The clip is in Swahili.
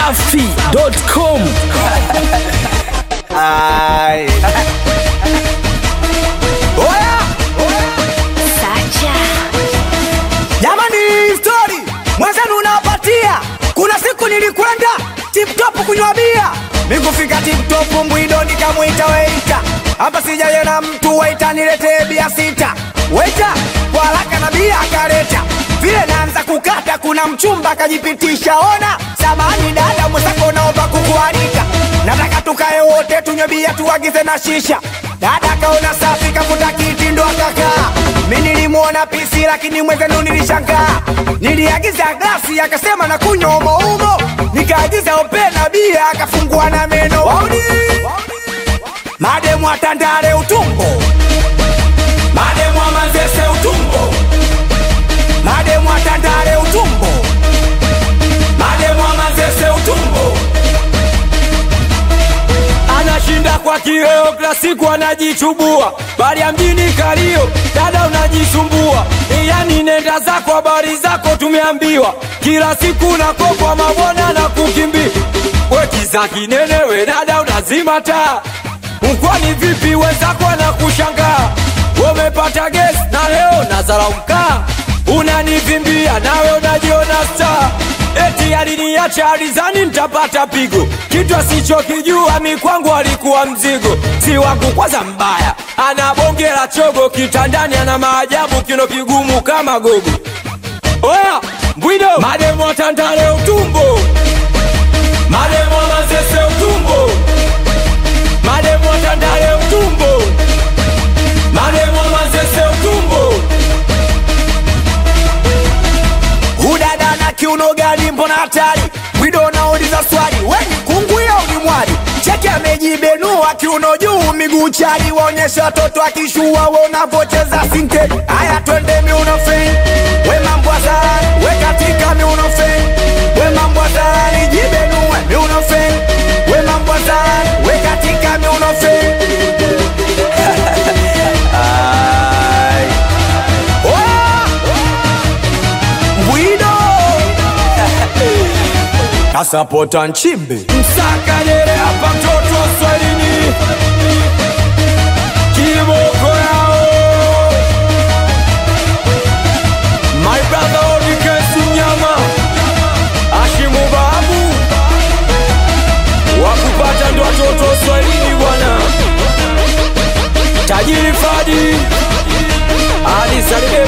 dachimsafi.com Ai. Oya! Jamani, story mwenzenu unawapatia. Kuna siku nilikwenda tiptop kunywa bia, mikufika tiptop mbwido nikamwita weita, hapa sijayena mtu weita, niletee bia sita. Weita kwa haraka na bia akaleta, vile naanza kukata, kuna mchumba akajipitisha. Ona samani dada, mwenzako naomba kukualika, nataka tukae wote tunywe bia tuagize na shisha. Dada kaona safi, kafuta kiti ndo akakaa. Mi nilimwona pisi, lakini mwenzenu nilishangaa. Niliagiza glasi, akasema na kunywa umo umo, nikaagiza opena bia, akafungua na meno. Wauni mademu atandale utumbo, mademu amazese utumbo, mademu atandale utumbo, mademu amazese utumbo anashinda kwa kileo, kila siku anajichubua, bali ya mjini kalio, dada unajisumbua. Yani nenda zako, habari zako tumeambiwa, kila siku nakokwa mabwana na kukimbia. We kiza kinene, we dada unazima taa, mkwani vipi? Wenzako anakushangaa, wamepata gesi na leo nazara mkaa, unanivimbia nawe unajiona star eti aliniacha alizani nitapata pigo, kitu asichokijua mi kwangu alikuwa mzigo, si wangu kwanza mbaya, ana bonge la chogo kitandani, ana maajabu, kino kigumu kama gogo. Oya mbwido, mademo tandale utumbo, mademo mazese utumbo, mademo tandale utumbo, mademo mazese utumbo. udada na kiuno gani? Mbona hatari? Wido nauliza swali, weni kunguya ulimwali cheki amejibenua kiuno juu miguu chali, waonyesha watoto akishua wanavyocheza sinke. Haya, twende miuno fe, we mambo azarani, we katika miuno fe, we mambo azarani, jibenue miuno fe, we mambo azarani, we katika miuno fe. Ai. Oya! Bwido kasapota nchimbi Msakadere hapa mtoto wa Swahilini, kiboko yao my brother Odikesi Mnyama, Ashimu Babu, wakupata ndo watoto wa Swahilini bwana, tajiri Fadi Ali Salibei